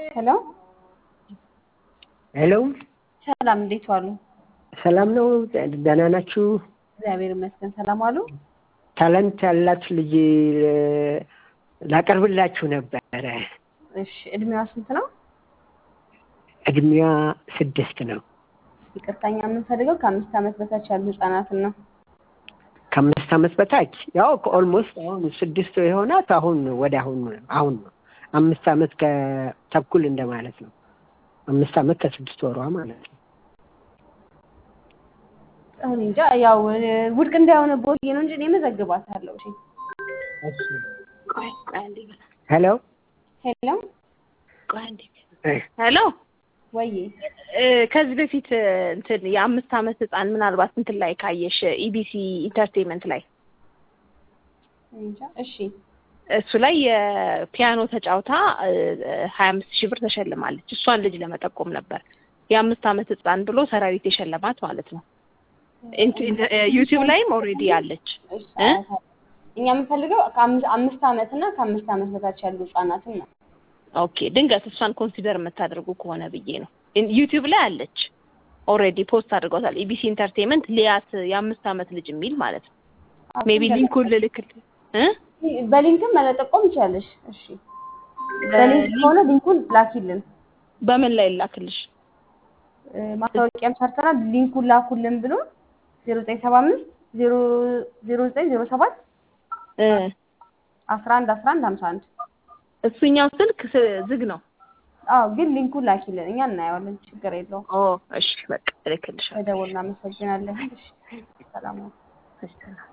ሄሎ ሄሎ ሰላም፣ እንዴት ዋሉ? ሰላም ነው? ደህና ናችሁ? እግዚአብሔር ይመስገን። ሰላም ዋሉ? ታለንት ያላችሁ ልጅ ላቀርብላችሁ ነበረ። እሺ፣ እድሜዋ ስንት ነው? እድሜዋ ስድስት ነው። ይቅርታኛ የምንፈልገው ከአምስት ዓመት በታች ያሉ ህጻናትን ነው። ከአምስት ዓመት በታች ያው ከኦልሞስት አሁን ስድስት የሆናት አሁን ወደ አሁን ነው አሁን ነው አምስት ዓመት ከተኩል እንደማለት ነው። አምስት ዓመት ከስድስት ወሯ ማለት ነው። እኔ እንጃ ያው ውድቅ እንዳይሆነ ቦዬ ነው እንጂ እኔ መዘግባታለሁ። እሺ ሄሎ ሄሎ ሄሎ ወይ ከዚህ በፊት እንትን የአምስት ዓመት ህፃን ምናልባት እንትን ላይ ካየሽ ኢቢሲ ኢንተርቴንመንት ላይ እንጃ። እሺ እሱ ላይ የፒያኖ ተጫውታ ሀያ አምስት ሺህ ብር ተሸልማለች። እሷን ልጅ ለመጠቆም ነበር የአምስት ዓመት ህፃን ብሎ ሰራዊት የሸለማት ማለት ነው። ዩቲዩብ ላይም ኦልሬዲ አለች። እኛ የምንፈልገው ከአምስት ዓመት እና ከአምስት ዓመት በታች ያሉ ህጻናትን ነው። ኦኬ ድንገት እሷን ኮንሲደር የምታደርጉ ከሆነ ብዬ ነው። ዩቲዩብ ላይ አለች ኦልሬዲ ፖስት አድርገውታል። ኢቢሲ ኢንተርቴንመንት ሊያት የአምስት ዓመት ልጅ የሚል ማለት ነው። ሜቢ ሊንኩን ልልክል እ በሊንክም መለጠቆም ይቻለሽ። እሺ በሊንክ ከሆነ ሊንኩን ላኪልን። በምን ላይ ላክልሽ? ማስታወቂያም ሰርተናል። ሊንኩን ላኩልን ብሎ ዜሮ ዘጠኝ ሰባ አምስት ዜሮ ዜሮ ዘጠኝ ዜሮ ሰባት አስራ አንድ አስራ አንድ ሀምሳ አንድ እሱኛው ስልክ ዝግ ነው። አዎ ግን ሊንኩን ላኪልን፣ እኛ እናየዋለን። ችግር የለውም። ኦ እሺ፣ በቃ እልክልሻለሁ። በደውል እናመሰግናለን። እሺ ሰላም ነው። እሺ